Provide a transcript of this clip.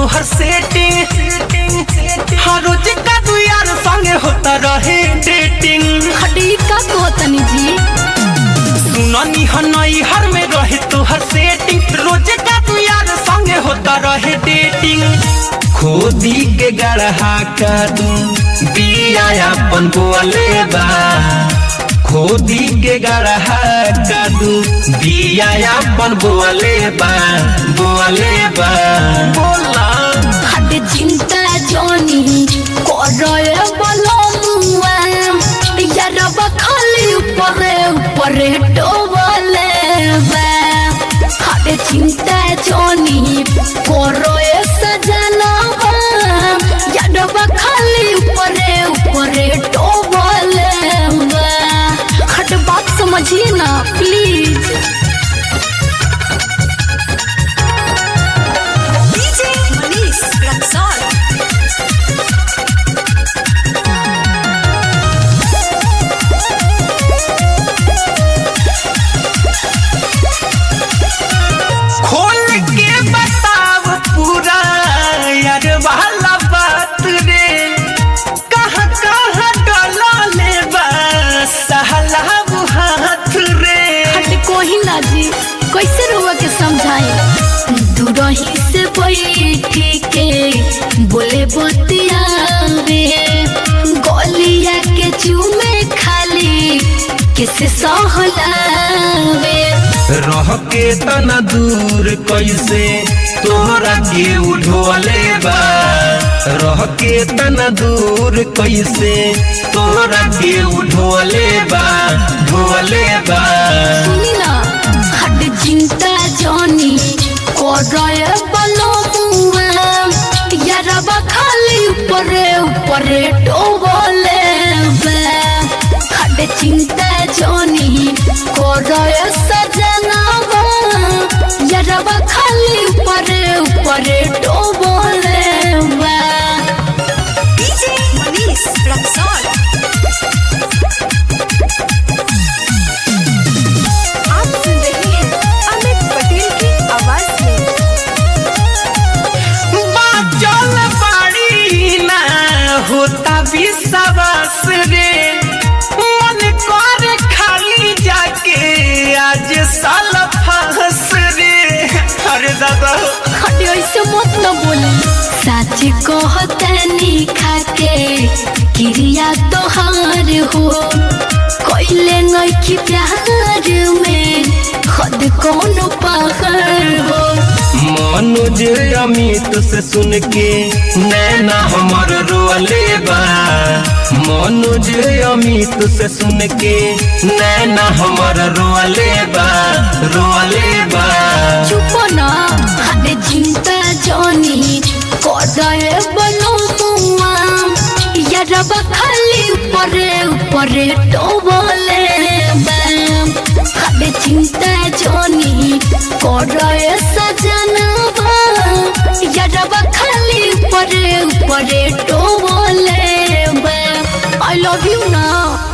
तोहर सेटिंग हर रोज का तू यार संगे होता रहे डेटिंग खड़ी का कहतनी जी सुननी हनई हर में रहे तोहर सेटिंग रोज का तू यार संगे होता रहे डेटिंग खोदी के गढ़हा का तू बिया अपन बोले बा खोदी के गढ़हा का तू बिया अपन बोले बा बोले बा बोला खड़ी चिंता जोनी करे बोलो मुआ यार खाली ऊपरे ऊपरे डोबले बा खड़ी चिंता जोनी करे सजना यार खाली ऊपरे ऊपरे डोबले बा खट बात समझिए ना प्लीज DJ Manish Luxor. खोल के बताव पूरा यार वाला बात रे कहाँ कहाँ डला ले बा सहला हाथ रे हट कोही ना जी कैसे रुआ के समझाए दूरही से बैठी के बोले बतियावे गलिया के चूमे खाली किसे सहलावे रह के तना दूर कैसे तोहरा के उठोले बा रह के तना दूर कैसे तोहरा के उठोले बा ढोले बा सुनी ना हट चिंता जानी करे बलो मुआ यारबा खाली ऊपरे ऊपरे डोबले बे हट चिंता जानी करे सजना यारबा खाली ऊपरे ऊपरे डोबले बे DJ Manish Luxor. आप सुन रहे हैं अमित पटेल की आवाज में बाचल बाड़ी ना होता विश्वास रे मन कर खाली जाके आज साल फंस रे अरे दादा खड़ी ऐसे मत न बोली सच कहतनी खाके क्रिया तोहार हो कोइले नइखी प्यार में खुद कौन पहाड़ हो मनोज अमित से सुन के नैना हमर रोले बा मनोज अमित से सुन के नैना हमर रोले बा रोले बा चुप ना हद चिंता जानी कोडाए बनो मुआ यारब खाली ऊपरे ऊपरे डोबले बैम हद चिंता जानी कोडाए सजना यारब खाली ऊपरे ऊपरे डोबले बैम आई लव यू ना